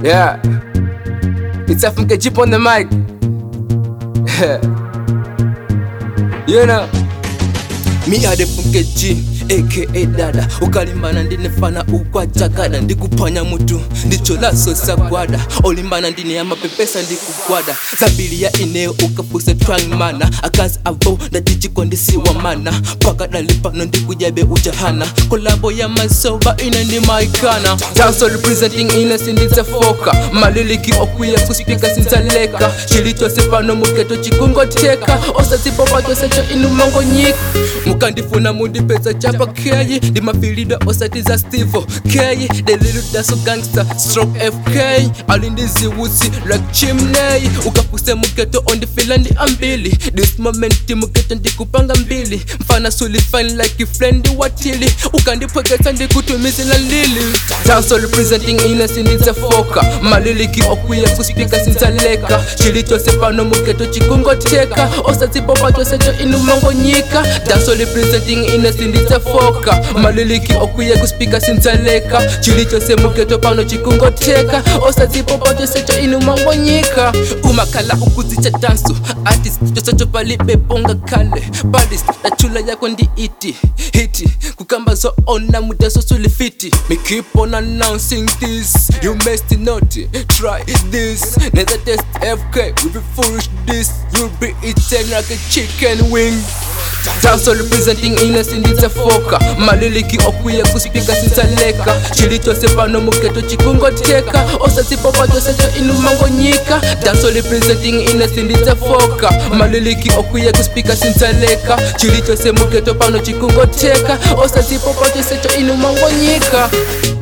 Yeah. It's FMK Jeep on the mic. you know. Me are the Funke G aka dada ukalimbana ndinefana ukwachakada ndikupanya mutu ndicholaso sagwada olimbana ndine ya mapepesa ndikugwada zabili ya ineo ukapuse trying mana akazi avo ndatichikondisiwa mana pakadali pano ndikujabe ujahana kolabo ya masoba ine ndi maikana Danso representing ine sinditsefoka maliliki okwiya kuspika sinzaleka chilichose pano muketo chikungoteka osazipopa chosecho inumongonyika mukandifuna mundipeza chapa keyi ndimafilida osati za stivo keyi deliludaso gangster stroke fk alindiziwusi like chimney ukapuse muketo ondifila ndi ambili this moment muketo ndikupanga mbili mfana sulifine like friend watili ukandipwekesa ndikutumizila lili Danso representing ine sinditsefoka maliliki okwiya kuspika sinzaleka chilichose pano muketo chikungoteka osazipopa chosecho inumongonyika Danso representing ine sinditsefoka maliliki okwiya kuspika sinzaleka chilichose muketo pano chikungoteka osazipopa chosecho inumongonyika umakhala ukuzicha danso artist chosecho palibeponga kale balis dachula yako ndi iti hiti kukamba zoona mudaso sulifiti me keep on announcing this you must not try this never test fk we be foolish this you'll be eaten like a chicken wing Danso representing ine sinditsefoka maliliki okwiya kuspika sinzaleka chilichose pano muketo chikungoteka osazipopa chosecho inumongonyika Danso representing ine sinditsefoka maliliki okwiya kuspika sinzaleka chilichose muketo pano chikungoteka osazipopa chosecho inumongonyika